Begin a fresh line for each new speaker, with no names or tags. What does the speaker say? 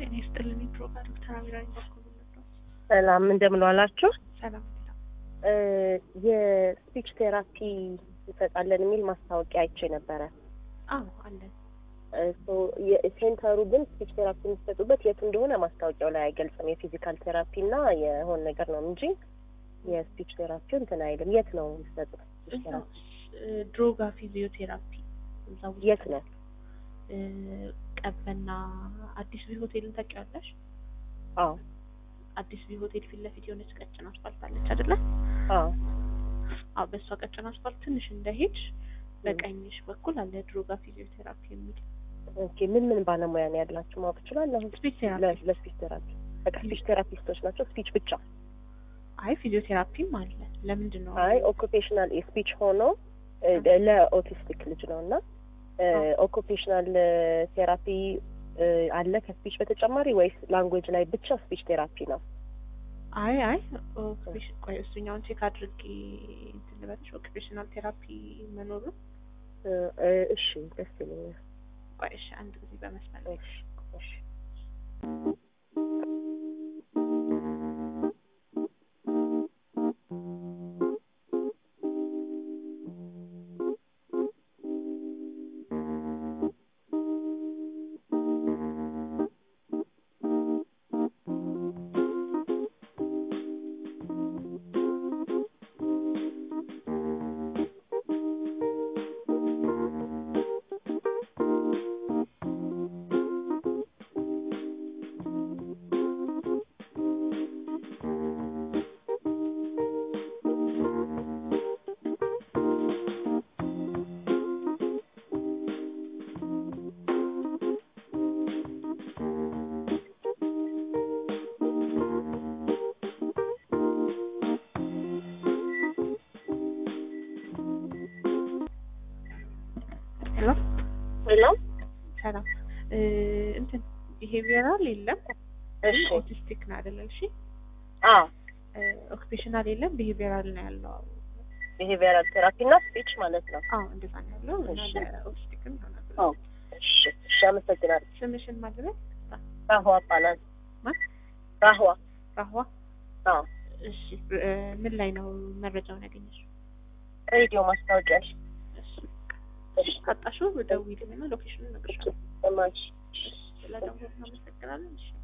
ጤና ይስጥልን። ፕሮግራም ዶክተር አሚራኝ ባኮሉ ነበር።
ሰላም እንደምን ዋላችሁ?
ሰላም ሌላ
የስፒች ቴራፒ እንሰጣለን የሚል ማስታወቂያ አይቼ ነበረ።
አዎ አለን።
ሴንተሩ ግን ስፒች ቴራፒ የሚሰጡበት የቱ እንደሆነ ማስታወቂያው ላይ አይገልጽም። የፊዚካል ቴራፒ እና የሆነ ነገር ነው እንጂ የስፒች ቴራፒው እንትን አይልም። የት ነው የሚሰጡት? ስፒች ቴራፒ
ድሮጋ ፊዚዮቴራፒ እዛ ውስጥ
የት ነው?
እ፣ ቀበና አዲስ ቢ ሆቴልን ታውቂዋለሽ?
አዎ
አዲስ ቢ ሆቴል ፊት ለፊት የሆነች ቀጭን አስፋልት አለች አይደለ?
አዎ
አዎ በእሷ ቀጭን አስፋልት ትንሽ እንደሄድሽ በቀኝሽ በኩል አለ ድሮጋ ፊዚዮቴራፒ የሚል
ኦኬ። ምን ምን ባለሙያ ነው ያላችሁ ማወቅ እችላለሁ?
ስፒች ቴራፒ
ለ- ለስፒች ቴራፒ በቃ ስፒች ቴራፒስቶች ናቸው። ስፒች ብቻ
አይ ፊዚዮቴራፒም አለ። ለምንድን ነው
አይ ኦኩፔሽናል ስፒች ሆኖ እ፣ ለኦቲስቲክ ልጅ ነው እና ኦኩፔሽናል ቴራፒ እ፣ አለ ከስፒች በተጨማሪ ወይስ ላንጉዌጅ ላይ ብቻ ስፒች ቴራፒ ነው?
አይ አይ ኦኩፔሽን ቆይ እሱኛውን ቼክ አድርጌ እንትን ልበልሽ ኦኩፔሽናል ቴራፒ መኖሩ
እ፣ እ፣ እሺ ደስ ይለኛል።
ቆይ እሺ አንድ ጊዜ በመስመር ላይ
እሺ እሺ
ሄሎ
ሄሎ
ሰላም እ፣ እንትን ቢሄቪየራል የለም
እሺ
ኦቲስቲክ ነው አይደለም እሺ
አዎ
ኦኩፔሽናል የለም ቢሄቪየራል ነው ያለው
ቢሄቪየራል ቴራፒ እና ስፒች ማለት ነው።
አዎ እንደዛ ነው ያለው እና
እሺ።
ለኦቲስቲክም ይሆናል
አዎ እሺ እሺ አመሰግናለሁ።
ስምሽን ማድረግ
ራህዋ እባላለሁ።
ማን?
ራህዋ
ራህዋ
አዎ
እሺ እ፣ ምን ላይ ነው መረጃውን ያገኘሽው
ሬዲዮ ማስታወቂያ እሺ
እሺ
እሺ
ካጣሽው ደውዪልኝና ሎኬሽኑን እነግርሻለሁ
እማሽ
ስለደወልኩ አመሰግናለሁ እሺ